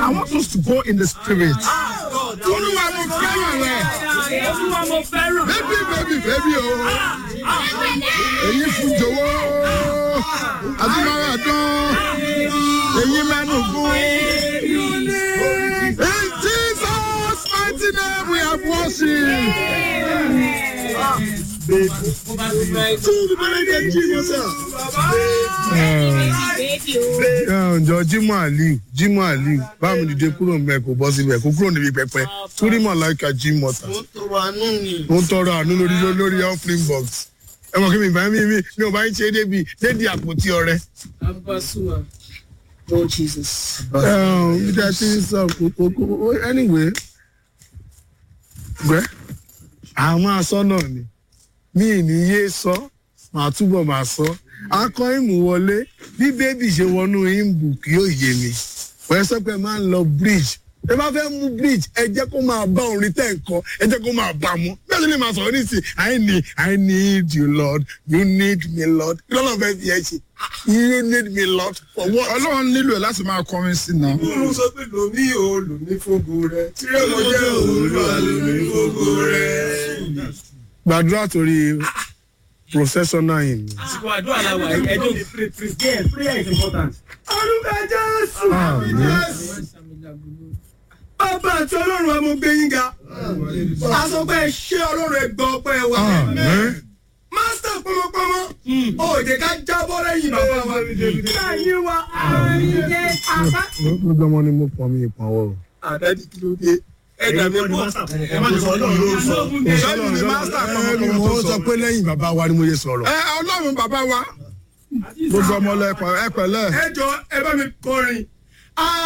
I want us to go in the spirit. Olúwa mo fẹ́ràn rẹ̀. Olúwa mo fẹ́ràn. Bébí bébí bébí o. Èyí fún jọ̀wọ́. Adúláwà dán. Èyí mẹ́nu gún. In Jesus mighty name we have worship. ǹjọ́ jimoh aliu jimoh aliu báwo ni dìde kúrò ń bẹ kó bọ́ síbẹ̀ kó kúrò níbi pẹpẹ túrímọ̀ láìka jimoh ta ó ń tọrọ àánú lórí lórí offering box ẹ mọ̀ kí mi bá mi mi mi ò bá ń ṣe é débi dédi àpótí ọrẹ. Abasuwa. Lord Jesus. bí a ti ń sọ kókó anyway gbẹ àwọn aṣọ náà ni mi ì ní yé sọ màá túbọ̀ máa sọ akọ ìmù wọlé bí bébì ṣe wọnú ìmù kì yóò yé mi wọ́n sọ pé máa ń lọ bridge ẹ bá fẹ́ mú bridge ẹ jẹ́ kó máa bá orin tẹ̀ ń kọ ẹ jẹ́ kó máa bá mu bẹ́ẹ̀ ni màá sọ̀rọ̀ nísìnyí i need i need you lord you need me lord kí lọ́nà fẹ́ fi ẹ ṣe you need me lord for what. ọlọ́run nílò ẹ̀ láti máa kọrin sí náà. Olú sọ pé lòmí o lòmí fógo rẹ̀. Tírẹ̀ mo jẹ́ olúwa lòmí fógo rẹ̀. gbàdúrà torí processional hymn. Àsìkò àdúrà la wà yìí. Ẹjọ́ Yes, prayer is important. Orúkọ Jésù. Bàbá àti ọlọ́run wa mo gbé yín ga. A sọ pé ṣé ọlọ́run ẹ gbọ́ ọpẹ́ wa. Mástà pọmọpọmọ. Òde ká jábọ́ lẹ́yìn bàbá wa. Káyé wa. gbogbo ọmọ ni mo pọ̀ mi ìpàwọ́ o. Àdájú kí ló dé? Ẹ̀dá mi pọ̀. Ẹ má ti sọ ọlọ́run ló sọ. bẹ́ẹ̀ni ni mástà mo pọ̀mọpọ̀mọ tó sọ sọ. pé lẹ́yìn bàbá wa ni mo yẹ sọ̀rọ̀. ẹ ọlọ́run bàbá wa gbogbo ọmọ lẹ ẹ pẹ̀lẹ́. Ẹ jọ ẹ bá mi kọrin.